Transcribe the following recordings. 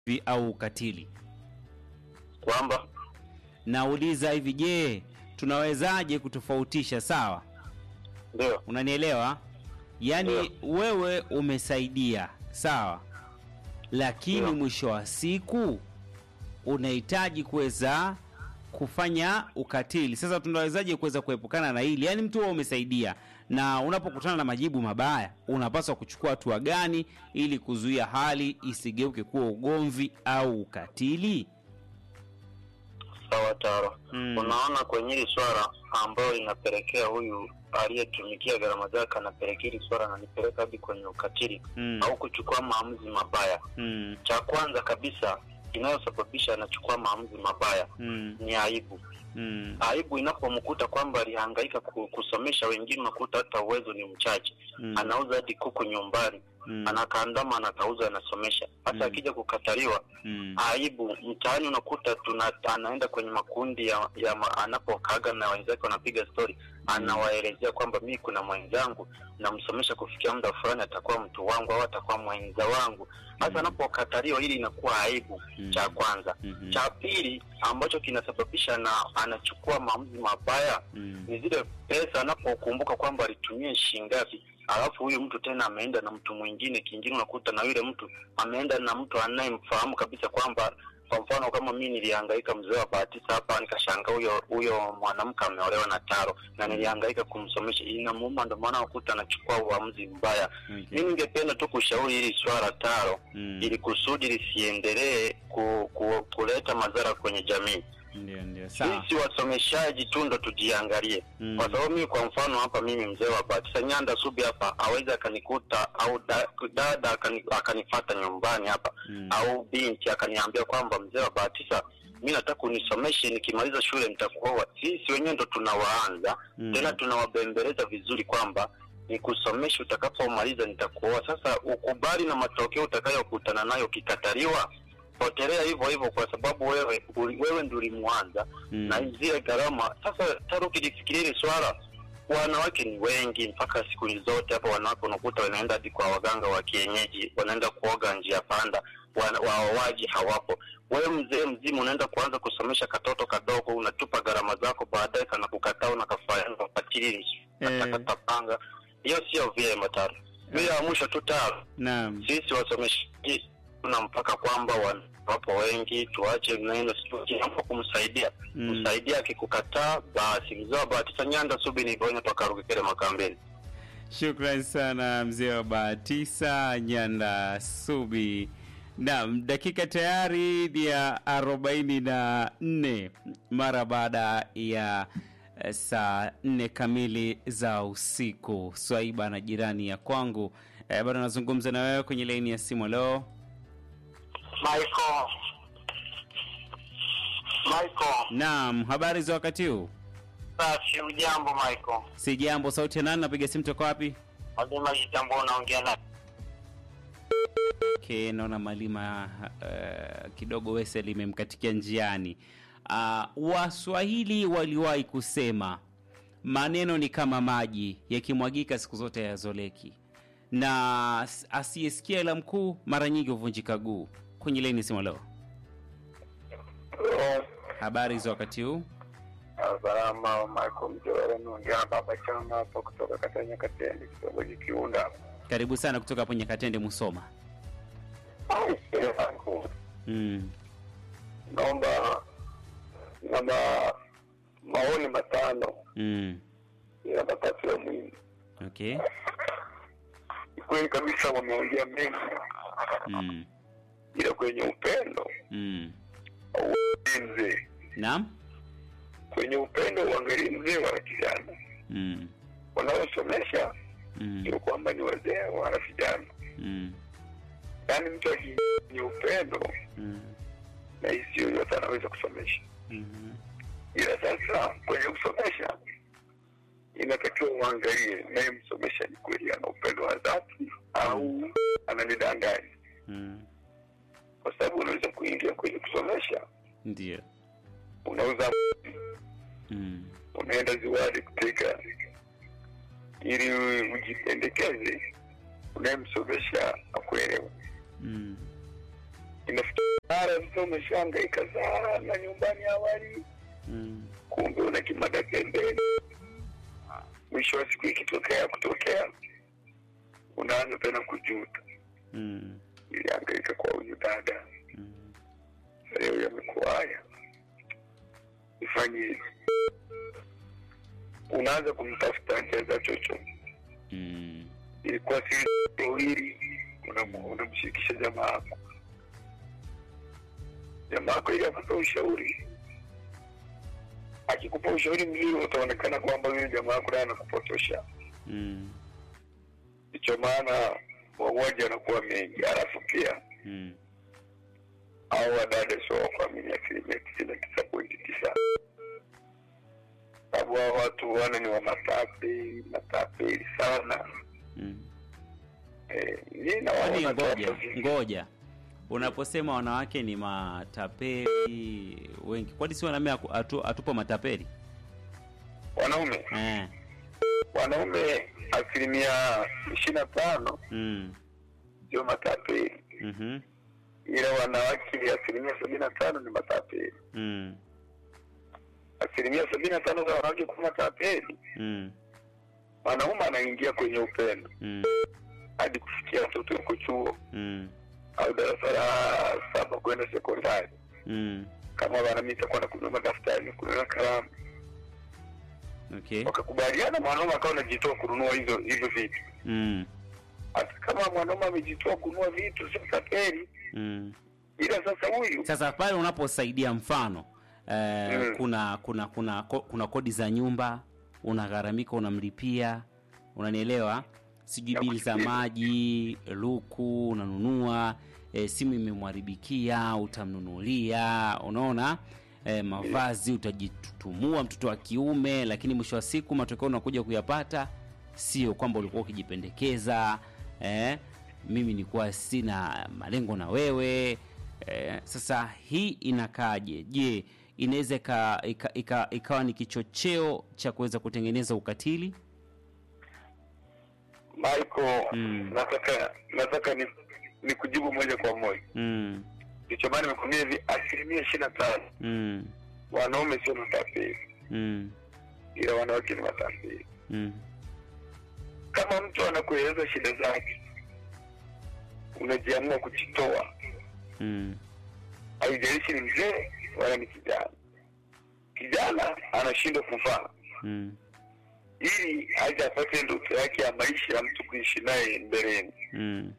vi- au ukatili. kwamba Nauliza hivi, je, tunawezaje kutofautisha? Sawa, ndio unanielewa? Yaani wewe umesaidia, sawa, lakini Ndio. mwisho wa siku unahitaji kuweza kufanya ukatili. Sasa tunawezaje kuweza kuepukana na hili? Yaani mtu wewe umesaidia, na unapokutana na majibu mabaya, unapaswa kuchukua hatua gani ili kuzuia hali isigeuke kuwa ugomvi au ukatili? sawa taro Mm. unaona kwenye hili swala ambayo linapelekea huyu aliyetumikia gharama zake anapelekea hili swala nanipeleka hadi kwenye ukatili Mm. au kuchukua maamuzi mabaya Mm. cha kwanza kabisa inayosababisha anachukua maamuzi mabaya Mm. ni aibu Mm. aibu inapomkuta kwamba alihangaika ku- kusomesha wengine unakuta hata uwezo ni mchache Mm. anauza hadi kuku nyumbani Mm. anakaandama anakauza anasomesha hata Mm. akija kukataliwa Mm. aibu mtaani unakuta tuna, anaenda kwenye makundi ya, ya ma, anapokaaga na wenzake wanapiga stori anawaelezea kwamba mi kuna mwenzangu namsomesha kufikia muda fulani atakuwa mtu wangu au atakuwa mwenza wangu hasa Mm. anapokataliwa hili inakuwa aibu Mm. cha kwanza Mhm. cha pili ambacho kinasababisha na anachukua maamuzi mabaya Mm. ni zile pesa anapokumbuka kwamba alitumia shingapi alafu huyu mtu tena ameenda na mtu mwingine kingine unakuta na yule mtu ameenda na mtu anayemfahamu kabisa kwamba kwa mfano kama mi nilihangaika mzee wa bahatisa hapa nikashanga huyo huyo mwanamke ameolewa na taro na nilihangaika kumsomesha inamuuma ndo maana unakuta anachukua uamuzi mbaya Okay. mi ningependa tu kushauri hili swala taro Mm. ili kusudi lisiendelee ku, ku, kuleta madhara kwenye jamii Ndio, ndio. Sawa. sisi wasomeshaji tu ndo tujiangalie Mm. kwa sababu mimi kwa mfano hapa mimi mzee wa batisa nyanda subi hapa awezi akanikuta au da, dada akani, akanifata nyumbani hapa Mm. au binti akaniambia kwamba mzee wa batisa mi nataka unisomeshe nikimaliza shule nitakuoa sisi wenyewe ndo tunawaanza Mm. tena tunawabembeleza vizuri kwamba nikusomeshe utakapomaliza nitakuoa sasa ukubali na matokeo utakayokutana nayo ukikataliwa potelea hivyo hivyo kwa sababu wewe uli- wewe ndi ulimwanza Mm. na zile gharama sasa taro ukilifikiria hili swala wanawake ni wengi mpaka siku zote hapa wanawake unakuta wanaenda hadi kwa waganga wa kienyeji wanaenda kuoga njia panda wana- waowaji hawapo wewe mzee mzima unaenda kuanza kusomesha katoto kadogo unatupa gharama zako baadaye kanakukataa unakafanya ukatili Eh. katakatapanga hiyo sio vyema taro vile ya mwisho tu taro Naam. sisi wasomeshaji tuna mpaka kwamba wan- wapo wengi tuache neno sikiamba kumsaidia Mm. msaidia akikukataa basi mzee wa bahatisa nyanda subi nivonya twakarukikele makambeni Shukran sana mzee wa Bahatisa Nyanda Subi. Naam, dakika tayari ni ya arobaini na nne mara baada ya eh, saa nne kamili za usiku. Swaiba na jirani ya kwangu eh, bado nazungumza na wewe kwenye laini ya simu leo. Michael Michael Naam, habari za wakati huu? safi ujambo Michael Si jambo. Sauti ya nani? Napiga simu toka wapi? lazima jambo unaongea na Okay, naona Malima uh, kidogo wese limemkatikia njiani. Uh, Waswahili waliwahi kusema maneno ni kama maji yakimwagika siku zote yazoleki, na s- asiyesikia ila mkuu mara nyingi huvunjika guu. Kwenye leni sima leo, habari za wakati huu? Salama, Michael Mjora, naongea na baba chama hapo kutoka Katanya Katendi, kitongoji Kiunda. Karibu sana kutoka hapo Nyakatende, Musoma. Mm. Naomba na ma, maoni matano Mm. ila matatu ya muhimu. Okay. Ni kweli kabisa wameongea mengi, Mm. ila kwenye upendo Mm. auangalii mzee, Naam. kwenye upendo uangalii mzee wala kijana. Mm. Wanaosomesha Mm. sio kwamba ni wazee wala vijana, Mm. yaani mtu akiingia kwenye upendo Mm. na hisi yoyote anaweza kusomesha Mhm. ila sasa kwenye kusomesha inatakiwa uangalie naye msomesha ni kweli ana upendo wa dhati au ananidanganya Mm. kwa sababu unaweza kuingia kwenye kusomesha Ndio. unauza Mm. unaenda ziwani kuteka ili ujipendekeze unayemsomesha akuelewa Mm. inafikia mara sasa umeshahangaika sana nyumbani awali, Mm. kumbe una kimada pembeni. Mwisho wa siku ikitokea kutokea, unaanza tena kujuta, Mm. ilihangaika kwa huyu dada, Mm. leo yamekuwa haya, ifanye hivi. Unaanza kumtafuta njia za chochote Mm. ilikuwa si wawili, unam- unamshirikisha jamaa yako, jamaa yako ili akupe ushauri. Akikupa ushauri mzuri, utaonekana kwamba yule jamaa yako naye anakupotosha. Mm. Ndicho maana mauaji yanakuwa mengi, halafu pia Mm. au wadada sio wa kuamini asilimia tisini na tisa pointi tisa sababu hao watu wana ni wa matapeli matapeli sana. Mm. Eh, mi Kwani nawaona ngoja kwamba si- ngoja, unaposema wanawake ni matapeli wengi, kwani si wanaume haku- hatu, hatupo matapeli wanaume eh? wanaume asilimia ishirini na tano mm. ndio matapeli, mhm, ila wanawake asilimia sabini na tano ni matapeli. mm. Asilimia sabini na tano za wanawake kuwa matapeli, mm. mwanaume anaingia kwenye upendo mm. hadi kufikia watoto yuko chuo mm. au darasa la saba kwenda sekondari, mm. kama wanamita kwenda kununua madaftari, kununua kalamu, okay wakakubaliana, mwanaume akawa anajitoa kununua hizo hivyo vitu. mm. Hata kama mwanaume amejitoa kununua vitu, sio tapeli, Mm. ila sasa huyu Sasa pale unaposaidia mfano eh, Mm. kuna kuna kuna ko- kuna kodi za nyumba unagharamika, unamlipia, unanielewa, sijui bili za Nakusikia. maji, luku unanunua, eh, simu imemharibikia, utamnunulia, unaona eh, mavazi utajitutumua, mtoto wa kiume, lakini mwisho wa siku matokeo unakuja kuyapata sio kwamba ulikuwa ukijipendekeza eh, mimi nilikuwa sina malengo na wewe eh, sasa hii inakaaje? Je, inaweza ika, ika, ika, ikawa ni kichocheo cha kuweza kutengeneza ukatili? Michael, Mm. nataka nataka ni, ni kujibu moja kwa moja. mm, Ndicho maana nimekwambia hivi, asilimia ishirini na tano mm, wanaume sio matapeli, mm, ila wanawake ni matapeli. mm, Kama mtu anakueleza shida zake, unajiamua kujitoa, mm, haijalishi ni mzee wala ni kijana. Kijana anashindwa kuvaa mm, ili aje apate ndoto yake ya maisha ya mtu kuishi naye mbeleni. mm,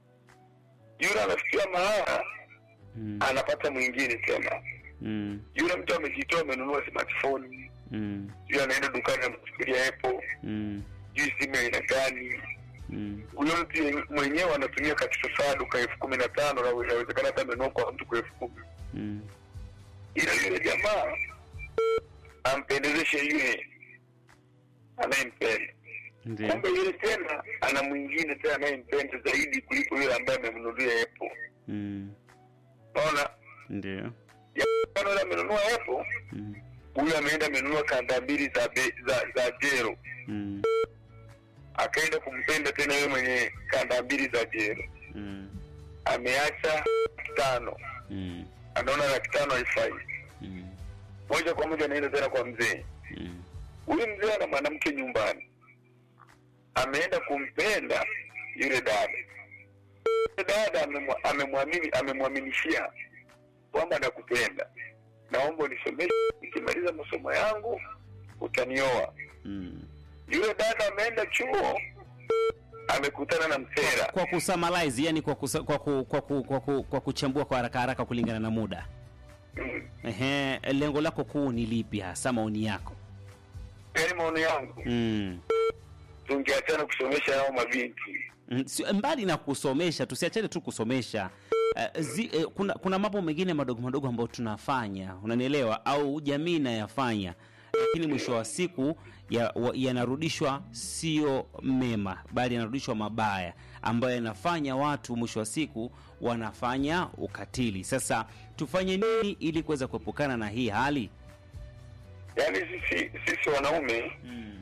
Yule anafikia mahala mm, anapata mwingine tena. mm, Yule mtu amejitoa, amenunua smartphone, mm, yule anaenda dukani amchukulia Apple, mm, juu simu ya aina gani. mm, Huyo mtu ye- mwenyewe anatumia katika saa duka elfu kumi na tano na inawezekana hata amenunua kwa mtu kwa elfu kumi mm, ila yule jamaa ampendezeshe yule anayempenda, ndio, kumbe yule tena ana mwingine tena anayempenda zaidi kuliko yule ambaye amemnunulia Apple. mm, Unaona, ndio, Jamaa yule amenunua Apple, mm, huyu ameenda amenunua kanda mbili za, be, za, za jero mm, akaenda kumpenda tena yule mwenye kanda mbili za jero, mm, ameacha laki tano, mm, anaona laki tano haifai, mm, moja kwa moja anaenda tena kwa mzee. mm, Huyu mzee ana mwanamke nyumbani, ameenda kumpenda yule dada. Yule dada amemwa- amemwamini, amemwaminishia kwamba nakupenda, naomba unisomeshe, nikimaliza masomo yangu utanioa. mm. Yule dada ameenda chuo, amekutana na msera kwa kusummarize yani kwa, kusa, kwa, ku, kwa, ku, kwa, ku, kwa kuchambua kwa haraka haraka kulingana na muda Mm. Ehe, lengo lako kuu ni lipi hasa maoni yako yaani maono yangu mm. tungeachana kusomesha hao mabinti Mm, si- mbali na kusomesha tusiachane tu kusomesha uh, zi, uh, kuna kuna mambo mengine madogo madogo ambayo tunafanya unanielewa au jamii inayafanya lakini mwisho wa siku ya- wa- yanarudishwa sio mema bali yanarudishwa mabaya ambayo yanafanya watu mwisho wa siku wanafanya ukatili sasa tufanye nini ili kuweza kuepukana na hii hali yaani sisi sisi wanaume mm.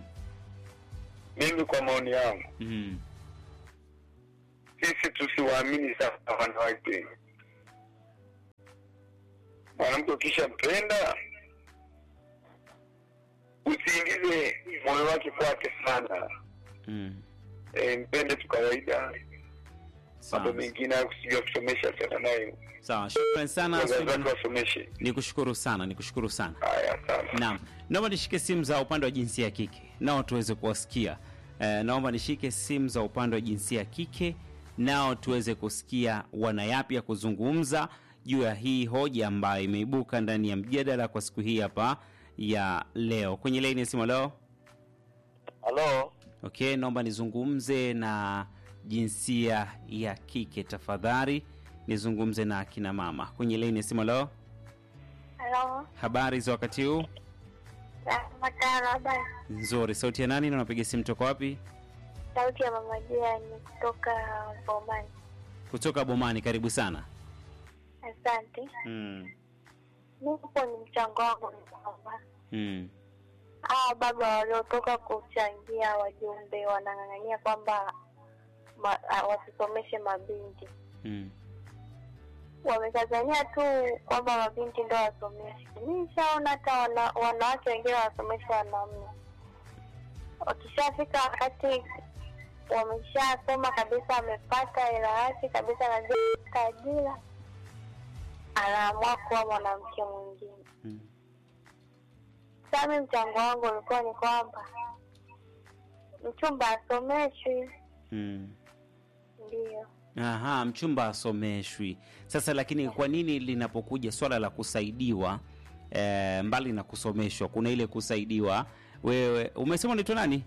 mimi kwa maoni yangu Mm. sisi tusiwaamini sana wanawake mwanamke ukishampenda usiingize moyo wake kwake sana Mm. e, mpende tu kawaida mambo Sawa. mengine hayo kusijua kusomesha tena nayo Sawa. Shukrani sana. wazazi Swaiba. wake wasomeshe Nikushukuru sana, nikushukuru sana. haya sana Naam, naomba nishike simu za upande wa jinsia ya kike nao tuweze kuwasikia. Eh, naomba nishike simu za upande wa jinsia ya kike nao tuweze kusikia wana yapi ya kuzungumza juu ya hii hoja ambayo imeibuka ndani ya mjadala kwa siku hii hapa ya leo. Kwenye laini ya simu leo, halo okay, naomba nizungumze na jinsia ya kike tafadhali, nizungumze na akina mama kwenye laini ya simu leo. Halo, Habari za wakati huu? Matara, habari. Nzuri. Sauti ya nani na unapiga simu toka wapi? Sauti ya mama jirani kutoka Bomani. Kutoka Bomani. Karibu sana. Asante. Mm. Nipo ni mchango wangu ni kwamba Mm. hawa baba waliotoka kuchangia wajumbe wanang'ang'ania kwamba ma, ah, wasisomeshe mabinti. Mm. Wamekazania tu kwamba mabinti ndo wasomeshe. Mi nishaona hata wana, wanawake wengine wasomesha wanaume. Wakishafika wakati wameshasoma kabisa, amepata hela yake kabisa, anajua kupata ajira, anaamua kuwa mwanamke mwingine. Mm. Sasa mi mchango wangu ulikuwa ni kwamba mchumba asomeshwi, Mm. ndio Aha, mchumba asomeshwi. Sasa lakini kwa nini linapokuja swala la kusaidiwa eh, mbali na kusomeshwa kuna ile kusaidiwa wewe umesema unaitwa nani?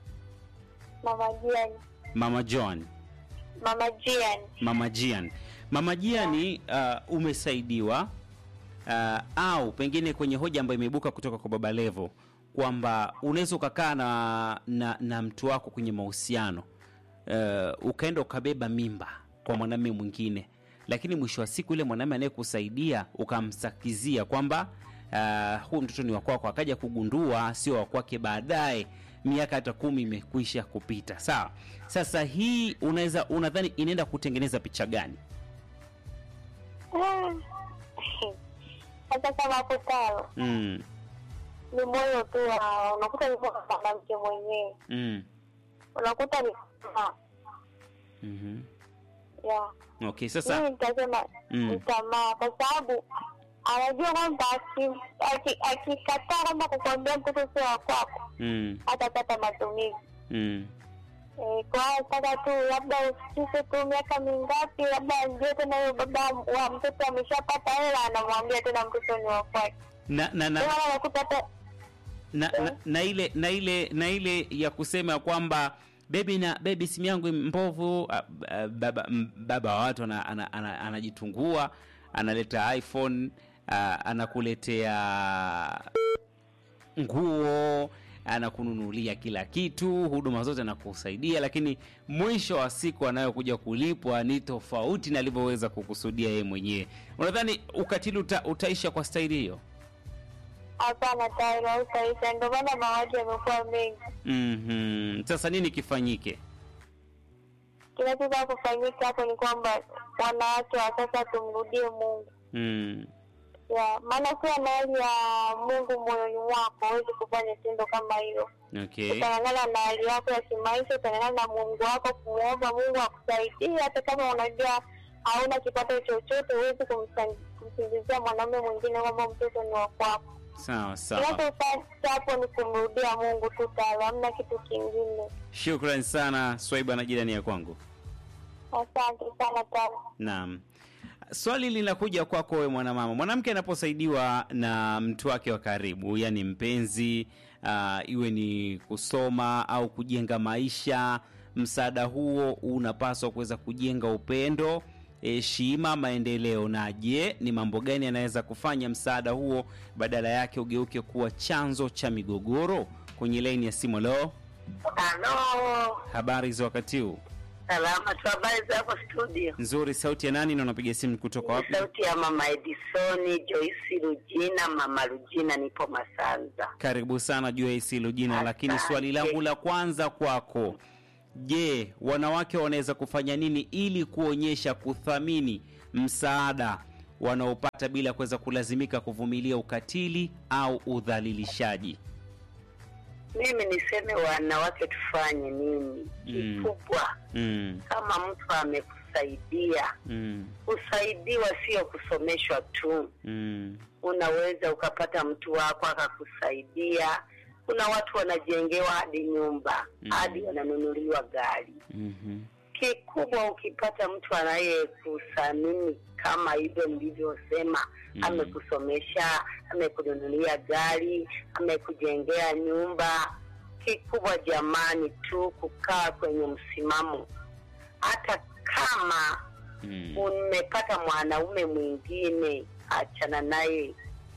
mama Jiani, Mama John. mama Jiani, Mama Jian. Mama Jiani uh, umesaidiwa uh, au pengine kwenye hoja ambayo imeibuka kutoka kwa Baba Levo kwamba unaweza ukakaa na, na, na mtu wako kwenye mahusiano uh, ukaenda ukabeba mimba kwa mwanamume mwingine, lakini mwisho wa siku yule mwanamume anayekusaidia ukamsakizia kwamba uh, huu mtoto ni wa kwako, akaja kugundua sio wa kwake baadaye miaka hata kumi imekwisha kupita. Sawa, sasa hii unaweza unadhani inaenda kutengeneza picha gani? Mm. Sasa kama hapo talo mm, ni moyo tu wa unakuta ni moyo wa mwanamke mwenyewe, mm, unakuta ni tamaa mhm. ya Okay, sasa mimi nitasema Mm. ni tamaa, kwa sababu anajua kwamba aki- aki- akikataa kwamba kukwambia mtoto sio wa kwako mm, hatapata matumizi mm, Eh, kwa hiyo nataka tu labda ufikishe tu miaka mingapi, labda ajue tena huyo baba wa mtoto ameshapata hela, anamwambia tena mtoto ni wa kwake. na, na, na, Ndio maana unakuta hata na, na, na ile na ile na ile ya kusema kwamba bebi na bebi simu yangu mbovu ah, ah, baba, m- baba wa watu ana- ana- ana- anajitungua analeta iphone ah, anakuletea nguo anakununulia kila kitu huduma zote anakusaidia lakini mwisho wa siku anayokuja kulipwa ni tofauti na alivyoweza kukusudia yeye mwenyewe unadhani ukatili uta, utaisha kwa staili hiyo hapana, tayari hautaisha. Ndio maana mauaji yamekuwa mengi. Mhm. Sasa nini kifanyike? Kinachoweza kufanyika hapo ni kwamba wanawake wa sasa tumrudie Mungu Mm. ya maana ukiwa na hali ya Mungu moyoni mwako huwezi kufanya tendo kama hilo. Okay. Utang'ang'ana na hali yako ya kimaisha, utang'ang'ana na Mungu wako, kumwomba Mungu akusaidie, hata kama unajua hauna kipato chochote, huwezi kumsa- kumsingizia mwanamume mwingine kwamba mtoto ni wa kwako. Sawa sawa. Kinachofanya hapo ni kumrudia Mungu tu, tayari hamna kitu kingine. Shukrani sana Swaiba na jirani ya kwangu. Asante sana tano. Naam. Swali linakuja kwako wewe mwanamama. Mwanamke anaposaidiwa na mtu wake wa karibu, yani mpenzi, uh, iwe ni kusoma au kujenga maisha, msaada huo unapaswa kuweza kujenga upendo, heshima, maendeleo. Na je, ni mambo gani yanaweza kufanya msaada huo badala yake ugeuke kuwa chanzo cha migogoro? Kwenye laini ya simu leo, Halo, habari za wakati huu? salama tu, habari zako studio? Nzuri. Sauti ya nani na unapiga simu kutoka wapi? Sauti ya mama Edisoni Joyce Rujina, mama Rujina, nipo Masanza. Karibu sana Joyce Lujina, lakini Asante. swali langu la kwanza kwako, je, wanawake wanaweza kufanya nini ili kuonyesha kuthamini msaada wanaopata bila kuweza kulazimika kuvumilia ukatili au udhalilishaji? Mimi niseme wanawake tufanye nini Mm. kikubwa? Mm, Kama mtu amekusaidia, mm, kusaidiwa sio kusomeshwa tu. mm, Unaweza ukapata mtu wako akakusaidia. Kuna watu wanajengewa hadi nyumba Mm. hadi wananunuliwa gari. mhm, Kikubwa ukipata mtu anayekuthamini kama hivyo nilivyosema, Mm. amekusomesha, amekununulia gari, amekujengea nyumba. Kikubwa jamani, tu kukaa kwenye msimamo, hata kama mm, umepata mwanaume mwingine, achana naye,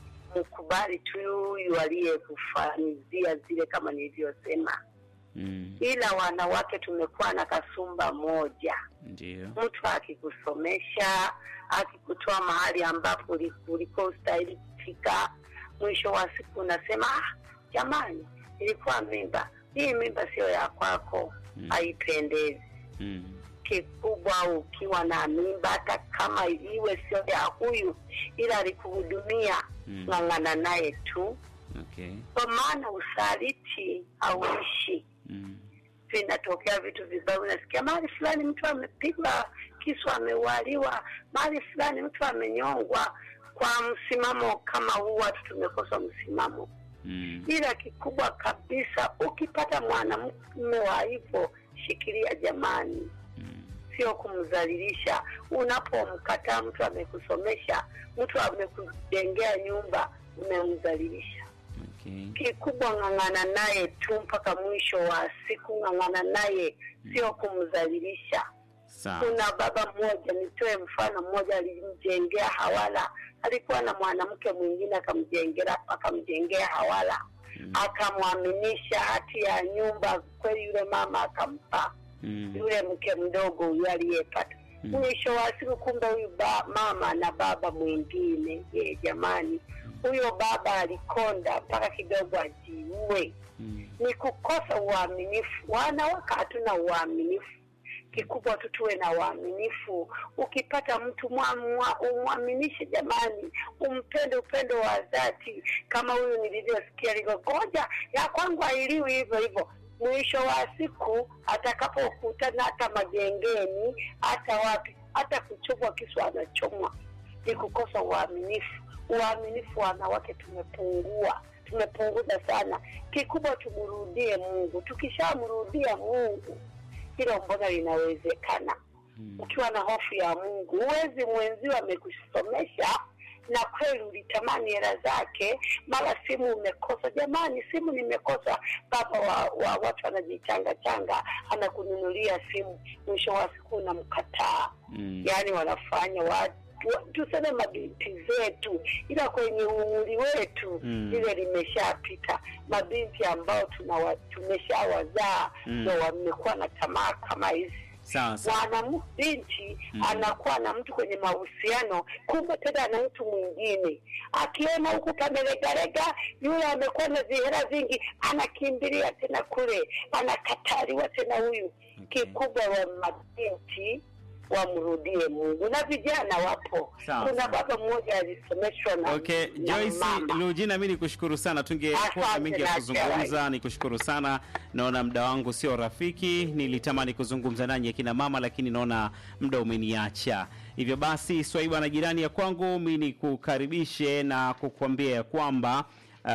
mkubali tu huyu aliyekufanyizia zile, kama nilivyosema. mm, Ila wanawake tumekuwa na kasumba moja, ndio. mtu akikusomesha, akikutoa mahali ambapo uli- ulikuwa ustahili kufika, mwisho wa siku unasema ah, jamani, ilikuwa mimba hii, mimba sio ya kwako, Mm. haipendezi Mm, kikubwa ukiwa na mimba, hata kama iwe sio ya huyu, ila alikuhudumia, Mm. ng'ang'ana naye tu, okay. kwa maana usaliti hauishi. Mm, Vinatokea vitu vibaya, unasikia mahali fulani mtu amepigwa kisu, ameualiwa, mahali fulani mtu amenyongwa. Kwa msimamo kama huu, watu tumekosa msimamo mm, ila kikubwa kabisa, ukipata mwanamume wa hivyo, shikilia jamani, mm, sio kumdhalilisha. Unapomkataa mtu amekusomesha, mtu amekujengea nyumba, umemdhalilisha. okay. Kikubwa ng'ang'ana naye tu mpaka mwisho wa siku, ng'ang'ana naye, sio kumdhalilisha. Sawa. Kuna baba mmoja, nitoe mfano mmoja, alimjengea hawala, alikuwa na mwanamke mwingine akamjengea akamjengea hawala Mm, akamwaminisha hati ya nyumba. Kweli yule mama akampa mm, yule mke mdogo huyu aliyepata. Mm. Mwisho wa siku, kumbe huyu ba, mama na baba mwingine. Je, jamani, huyo baba alikonda mpaka kidogo ajiue. mm, Ni kukosa uaminifu. Wanawake hatuna uaminifu. Kikubwa tu tuwe na uaminifu. Ukipata mtu mwa- mwa- umwaminishe, jamani, umpende upendo wa dhati, kama huyu nilivyosikia ligogoja ya kwangu hailiwi hivyo hivyo. Mwisho wa siku atakapokutana hata magengeni, hata wapi, hata kuchomwa kisu anachomwa. Ni kukosa uaminifu. Uaminifu wanawake tumepungua, tumepunguza sana. Kikubwa tumrudie Mungu. Tukishamrudia Mungu, hilo mbona linawezekana. mm, Ukiwa na hofu ya Mungu, huwezi mwenzio amekusomesha na kweli ulitamani hela zake, mara simu umekosa. Jamani, simu nimekosa. Baba wa, wa watu anajichanga changa, anakununulia simu, mwisho wa siku unamkataa. mm, Yaani wanafanya watu wa- tuseme mabinti zetu, ila kwenye umri wetu Mm. lile limeshapita. Mabinti ambao tunawa- tumeshawazaa Mm. ndo wamekuwa na tamaa kama hizi sawa sawa. mwanabinti Mm. anakuwa na mtu kwenye mahusiano, kumbe tena na mtu mwingine, akiona huku pamelegalega, yule amekuwa na vihela vingi, anakimbilia tena kule, anakataliwa tena huyu. Okay. Kikubwa wa mabinti wamrudie Mungu, na vijana wapo. Sawa, Kuna sawa. baba mmoja alisomeshwa na, Okay, na Joyce mama. Lugina, mi nikushukuru sana, tungekuwa na Asante, mengi ya na kuzungumza. Nikushukuru sana, naona muda wangu sio rafiki. Nilitamani kuzungumza nanyi akina mama, lakini naona muda umeniacha. Hivyo basi, Swaiba na jirani ya kwangu, mi nikukaribishe na kukuambia ya kwamba Uh,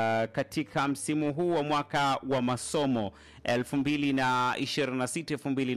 katika msimu huu wa mwaka wa masomo 2026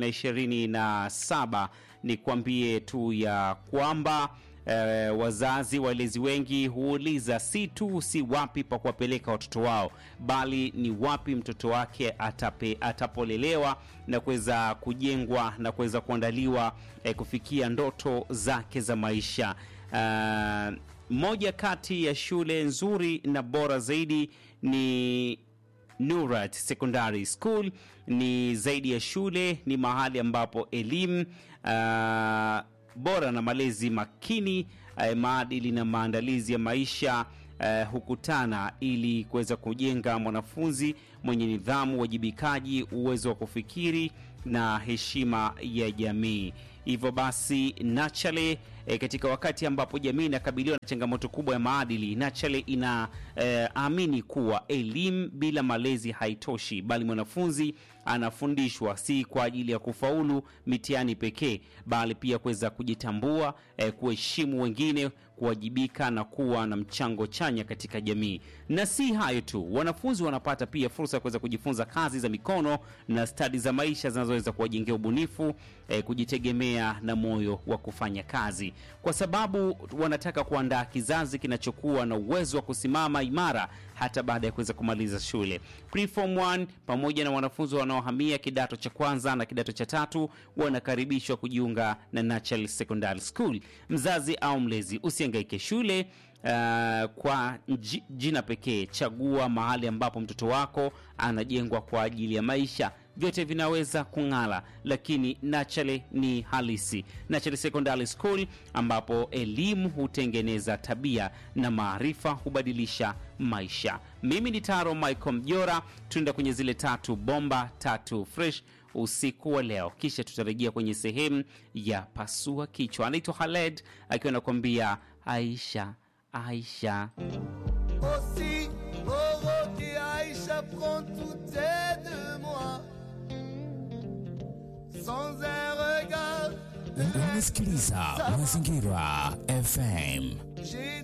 2027 ni kuambie tu ya kwamba eh, wazazi walezi wengi huuliza si tu si wapi pa kuwapeleka watoto wao bali ni wapi mtoto wake atape, atapolelewa na kuweza kujengwa na kuweza kuandaliwa eh, kufikia ndoto zake za maisha uh, moja kati ya shule nzuri na bora zaidi ni Nurat Secondary School. Ni zaidi ya shule, ni mahali ambapo elimu uh, bora na malezi makini uh, maadili na maandalizi ya maisha uh, hukutana ili kuweza kujenga mwanafunzi mwenye nidhamu, uwajibikaji, uwezo wa kufikiri na heshima ya jamii. Hivyo basi Nachale e, katika wakati ambapo jamii inakabiliwa na changamoto kubwa ya maadili, Nachale ina e, amini kuwa elimu bila malezi haitoshi, bali mwanafunzi anafundishwa si kwa ajili ya kufaulu mitihani pekee, bali pia kuweza kujitambua, e, kuheshimu wengine, kuwajibika na kuwa na mchango chanya katika jamii. Na si hayo tu, wanafunzi wanapata pia fursa ya kuweza kujifunza kazi za mikono na stadi za maisha zinazoweza kuwajengea ubunifu, eh, kujitegemea na moyo wa kufanya kazi, kwa sababu wanataka kuandaa kizazi kinachokuwa na uwezo wa kusimama imara hata baada ya kuweza kumaliza shule. Preform 1 pamoja na wanafunzi wanaohamia kidato cha kwanza na kidato cha tatu wanakaribishwa kujiunga na Natural Secondary School. Mzazi au mlezi, usihangaike shule Uh, kwa nji- jina pekee. Chagua mahali ambapo mtoto wako anajengwa kwa ajili ya maisha. Vyote vinaweza kung'ala, lakini Nachale ni halisi. Nachale Secondary School, ambapo elimu hutengeneza tabia na maarifa hubadilisha maisha. Mimi ni Taro Michael Mjora, tunaenda kwenye zile tatu bomba tatu fresh usiku wa leo, kisha tutarejea kwenye sehemu ya pasua kichwa. Anaitwa Khaled akiwa anakuambia Aisha Aisha. Aussi, oh, qui Aïcha prend tout est de moi. Sans un regard, Unasikiliza Mazingira FM. j'ai